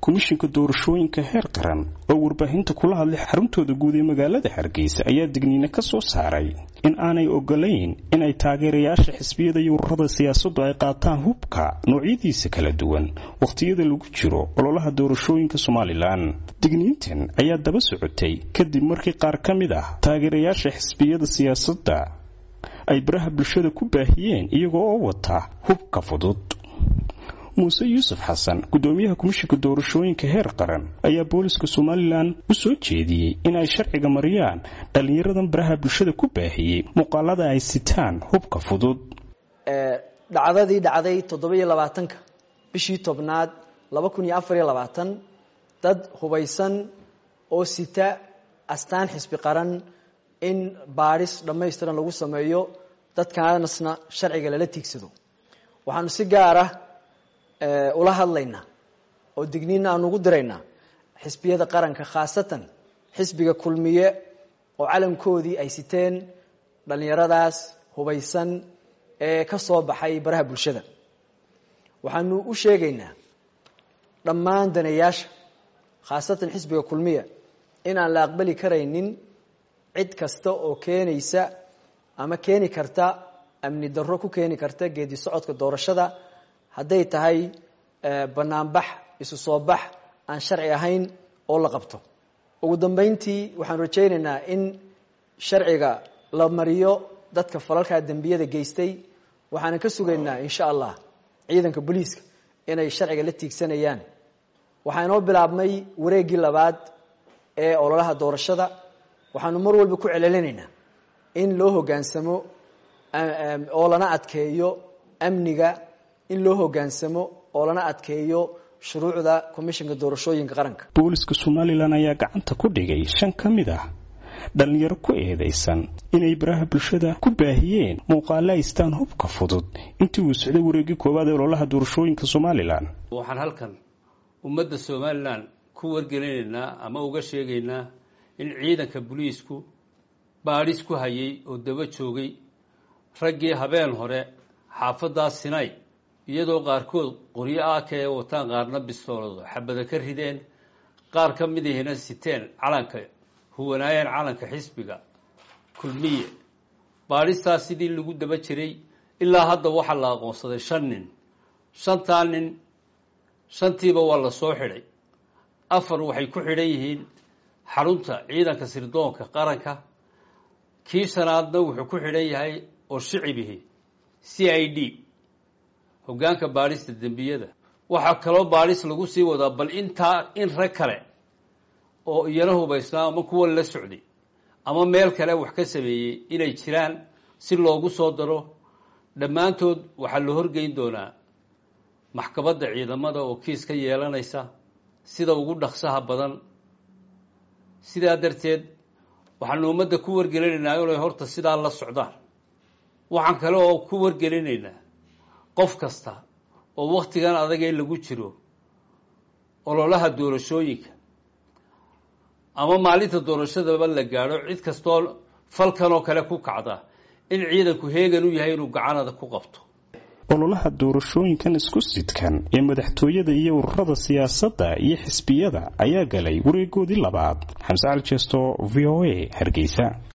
komishinka doorashooyinka heer qaran oo warbaahinta kula hadlay xaruntooda guud ee magaalada hargeysa ayaa digniine ka soo saaray in aanay ogolayn inay taageerayaasha xisbiyada iyo ururada siyaasaddu ay qaataan hubka noocyadiisa kala duwan wakhtiyada lagu jiro ololaha doorashooyinka somalilan digniintan ayaa daba socotay kadib markii qaar ka mid ah taageerayaasha xisbiyada siyaasadda ay baraha bulshada ku baahiyeen iyagoo oo wata hubka fudud muuse yuusuf xasan gudoomiyaha komishinka doorashooyinka heer qaran ayaa booliska somalilan u soo jeediyey in ay sharciga mariyaan dhallinyaradan baraha bulshada ku baahiyey muuqaalada ay sitaan hubka fudud dhacdadii dhacday toddoba-iyo labaatanka bishii tobnaad laba kun iyo afar iyo labaatan dad hubaysan oo sita astaan xisbi qaran in baadhis dhammaystiran lagu sameeyo dadkaanasna sharciga lala tiigsado waxaanu si gaar ah ula hadlaynaa oo digniina aan ugu diraynaa xisbiyada qaranka khaasatan xisbiga kulmiye oo calankoodii ay siteen dhallinyaradaas hubaysan ee ka soo baxay baraha bulshada waxaanu u sheegaynaa dhammaan daneeyaasha khaasatan xisbiga kulmiya in aan la aqbali karaynin cid kasta oo keenaysa ama keeni karta amni darro ku keeni karta geedi socodka doorashada hadday tahay banaanbax isu soo bax aan sharci ahayn oo la qabto ugu dambeyntii waxaanu rajaynaynaa in sharciga la mariyo dadka falalkaa dembiyada geystay waxaanan ka sugaynaa insha allah ciidanka booliiska inay sharciga la tiigsanayaan waxaa inoo bilaabmay wareeggii labaad ee ololaha doorashada waxaanu mar walba ku celcelinaynaa in loo hoggaansamo oo lana adkeeyo amniga in loo hoggaansamo oo lana adkeeyo shuruucda komishinka doorashooyinka qaranka booliska somalilan ayaa gacanta ku dhigay shan ka mid ah dhallinyaro ku eedaysan inay baraha bulshada ku baahiyeen muuqaale aystaan hubka fudud intii uu socday wareegii koowaad ee ololaha doorashooyinka somalilan waxaan halkan ummadda somalilan ku wargelinaynaa ama uga sheegaynaa in ciidanka booliisku baadhis ku hayay oo daba joogay raggii habeen hore xaafaddaa sinay iyadoo qaarkood qoryo aaka ee wataan qaarna bistoolado xabada ka rideen qaar ka midihina siteen calanka huwanaayeen calanka xisbiga kulmiye baadhistaa sidii lagu daba jiray ilaa hadda waxaa la aqoonsaday shan nin shantaa nin shantiiba waa la soo xidhay afar waxay ku xidhan yihiin xarunta ciidanka sirdoonka qaranka kii shanaadna wuxuu ku xidhan yahay oo shicibihi c i d hoggaanka baadhista dembiyada waxaa kaloo baadhis lagu sii wadaa bal intaa in rag kale oo iyana hubaysnaa ama kuwa la socday ama meel kale wax ka sameeyey inay jiraan si loogu soo daro dhammaantood waxaa la horgeyn doonaa maxkamadda ciidamada oo kiis ka yeelanaysa sida ugu dhaqsaha badan sidaa darteed waxaanu ummadda ku wargelinaynaa inay horta sidaa la socdaan waxaan kale oo ku wargelinaynaa qof kasta oo wakhtigan adagee lagu jiro ololaha doorashooyinka ama maalinta doorashadaba la gaadho cid kastoo falkan oo kale ku kacda in ciidanku heegan u yahay inuu gacanada ku qabto ololaha doorashooyinkan isku sidkan ee madaxtooyada iyo ururada siyaasadda iyo xisbiyada ayaa galay wareegoodii labaad xamse cali jeesto v o a hargeysa